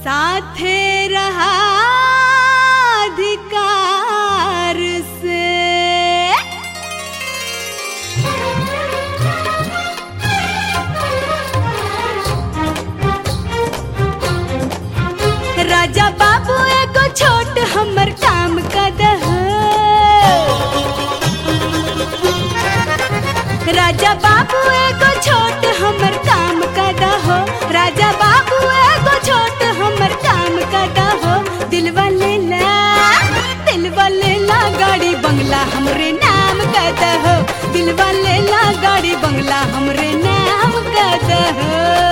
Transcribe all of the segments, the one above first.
साथे रहा अधिकार से राजा बाबू एगो छोट हमर काम कदह राजा बाबू एगो छोट हमर काम कदहो राजा बाबू एगो छोट हमर काम कदहो दिलवा लेला दिलवा लेला गाड़ी बंगला हमरे नाम कदहो दिलवा लेला गाड़ी बंगला हमरे नाम कदहो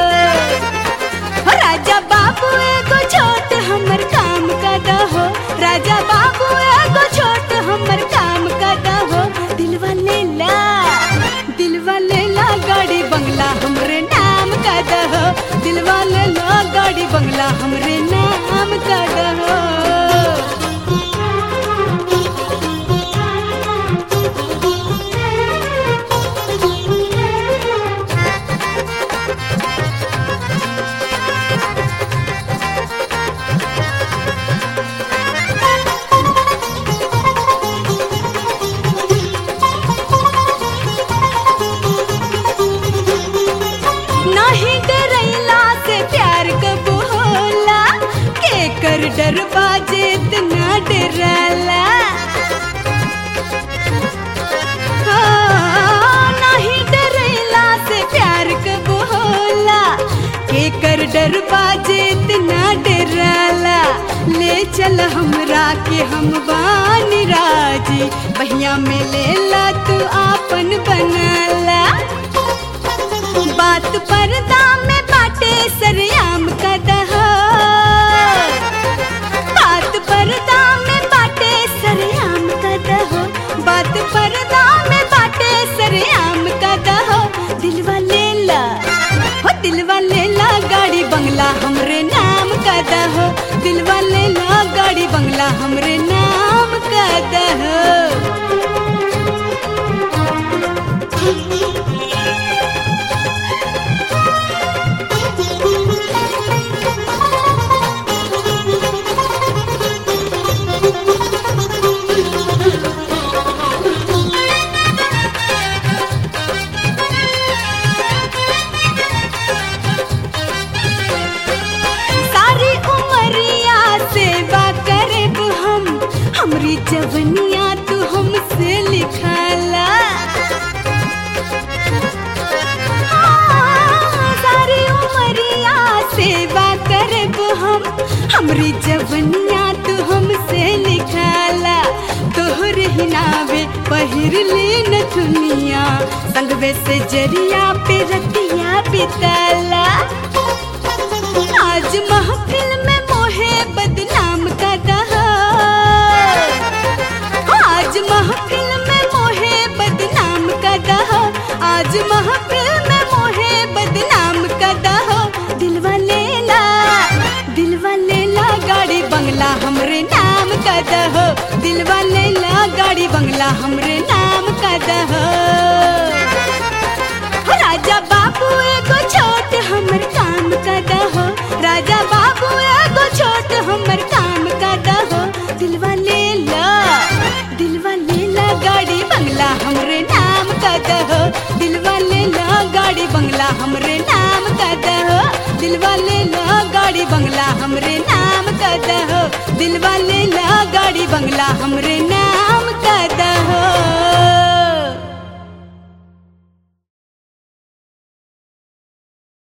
हो राजा बाबू एगो छोट हमर काम कदहो राजा बाबू एगो छोट हमर काम कदहो दिलवा लेला दिलवा लेला गाड़ी बंगला हमरे नाम कदहो दिलवा लेला गाड़ी बंगला हमरे नाम कदहो नाही डरैला से प्यार कब होला के कर डर बाजे इतना डरला हाँ, नाही डरैला से प्यार कब होला के कर डर बाजे इतना डरला ले चल हमरा के हम बानी राजी बहिया में लेला तू आपन बनला बात पर्दा में बाटे सरयाम कदह बात पर्दा में बाटे सरयाम कदह बात पर्दा में बाटे सरयाम कदह दिलवा लेला हो दिलवा लेला गाड़ी बंगला हमरे नाम कदह दिलवा लेला गाड़ी बंगला हमरे नाम कदह सारी उमरिया सेवा करब हम हमरी जवनिया तू हमसे लिखाला हाँ, सारी उमरिया सेवा करब हम हमरी जवनिया तू हमसे लिखाला तोहर हिनावे पहिर ले न दुनिया संगवे से जरिया पे रतिया बिताला आज महफिल में मोहे बदनाम का दहा आज महफिल में मोहे बदनाम का दहा आज महफिल में मोहे बदनाम का दहा दिलवा लेला दिलवा लेला गाड़ी बंगला हमरे नाम का दहो दिलवा लेला गाड़ी बंगला हमरे नाम का दहो हो राजा बाबू एगो छोट हमर काम का दहो राजा बाबू एगो छोट हमर काम का दहो दिलवा लेला दिलवा लेला गाड़ी बंगला हमरे नाम का दहो दिलवा लेला गाड़ी बंगला हमरे नाम का दहो दिलवा लेला गाड़ी बंगला हमरे नाम का दहो दिलवा लेला गाड़ी बंगला हमरे नाम का दहो